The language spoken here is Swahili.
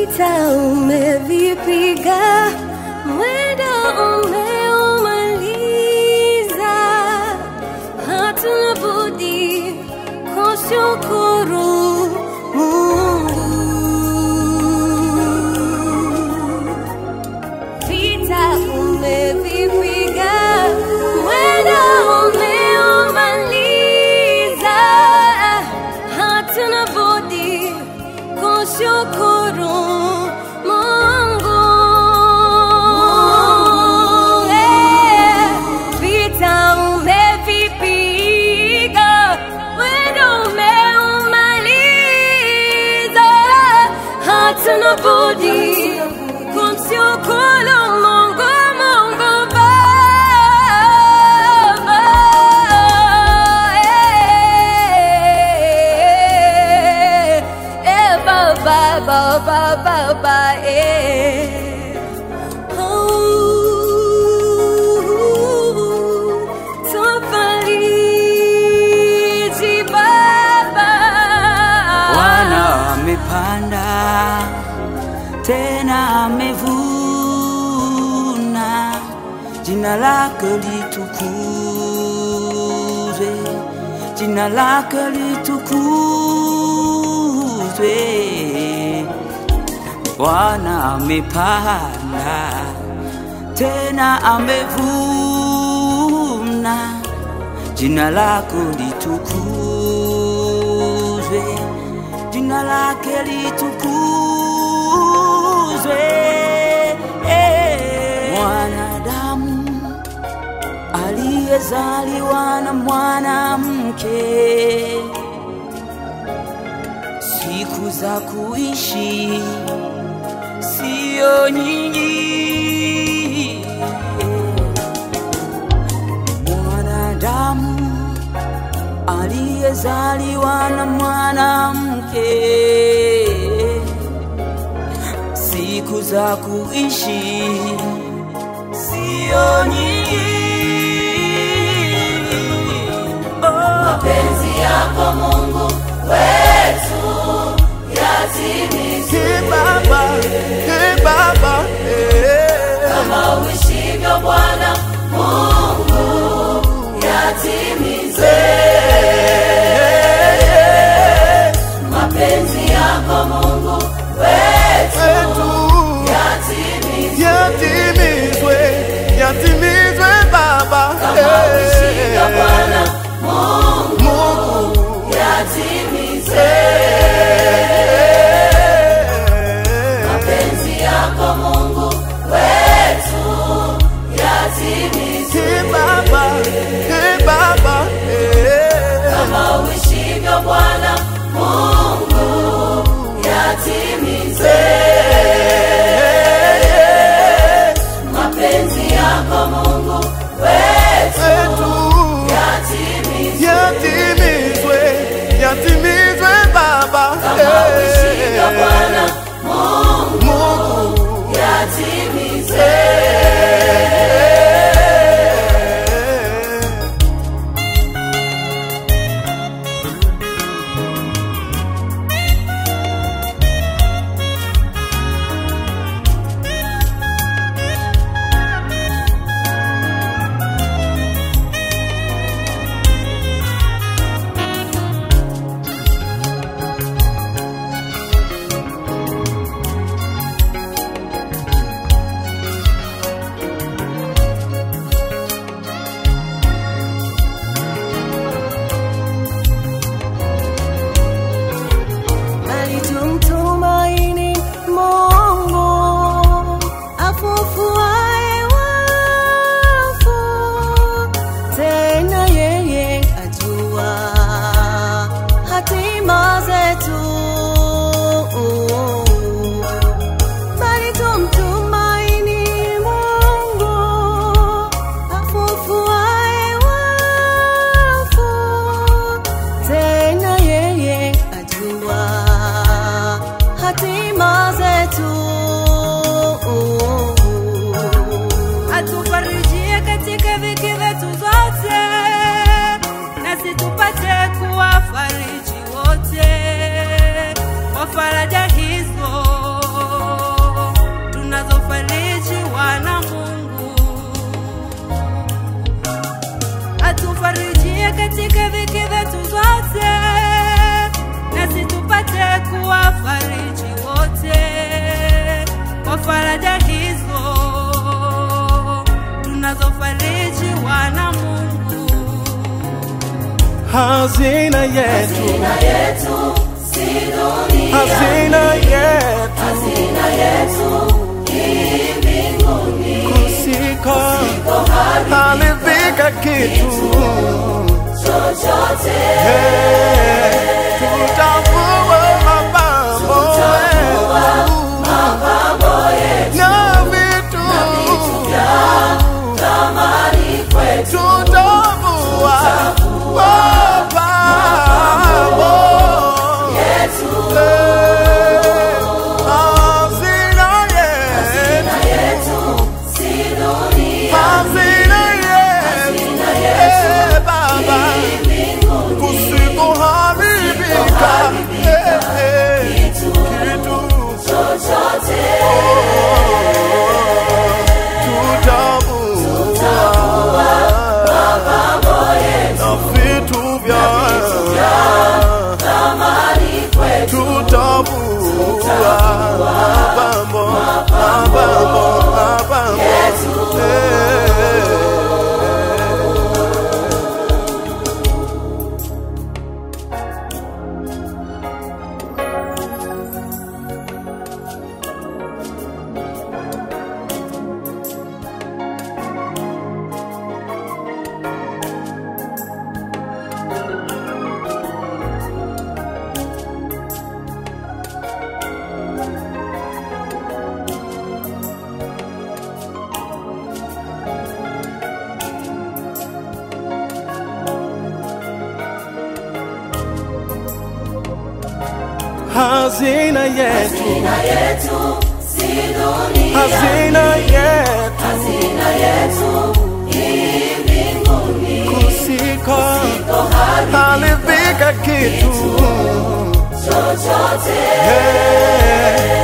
vita umevipiga, mwendo umeumaliza, hatuna budi kushukuru Mungu. Vita umevipiga, mwendo umeumaliza, hatuna budi kushukuru Mungu. Eh, Vita umevipiga, mwendo umeumaliza, hatuna budi kumshukuru Mungu, Mungu Baba. Eh, eh, Baba, Baba, Baba, eh. Oh, tufariji Baba. Bwana amepanda tena amevuna, jina lake litukuzwe, jina lake litukuzwe. Bwana amepanda tena amevuna, jina lako litukuzwe, jina lake litukuzwe. Eh, Mwanadamu aliyezaliwa na mwanamke, siku za kuishi sio nyingi. Mwanadamu aliyezaliwa na mwanamke, siku za kuishi sio nyingi. Oh. mapenzi yako Mungu wetu yatimizwe Hey Baba, hey Baba, hey. kama uishivyo Bwana Mungu yatimizwe mapenzi yako Mungu wetu Wetu yatimizwe yatimizwe, yatimizwe Baba, kama uishivyo hey. Bwana Mungu Mungu, yatimizwe mapenzi yako Mungu wetu yatimizwe Hey Baba, hey Baba, hazina yetu, hazina yetu si dunia, hazina yetu hazina yetu ni mbinguni. kusiko halifika kitu Chochote Eh, tutavua mapambo yetu na vitu thamani kwetu, tutavua mapambo yetu Eh, hazina yetu na yetu si dunia, hazina yetu Eh, Baba mbinguni. kusikoharibika Eh, eh, Kitu kitu chochote tutavua na vitu vya thamani kwetu, tutavua mapambo mapambo mapambo Eh. hazina yetu hazina yetu si dunia, hazina yetu hazina yetu ni mbinguni. kusiko halifika kitu Chochote Eh,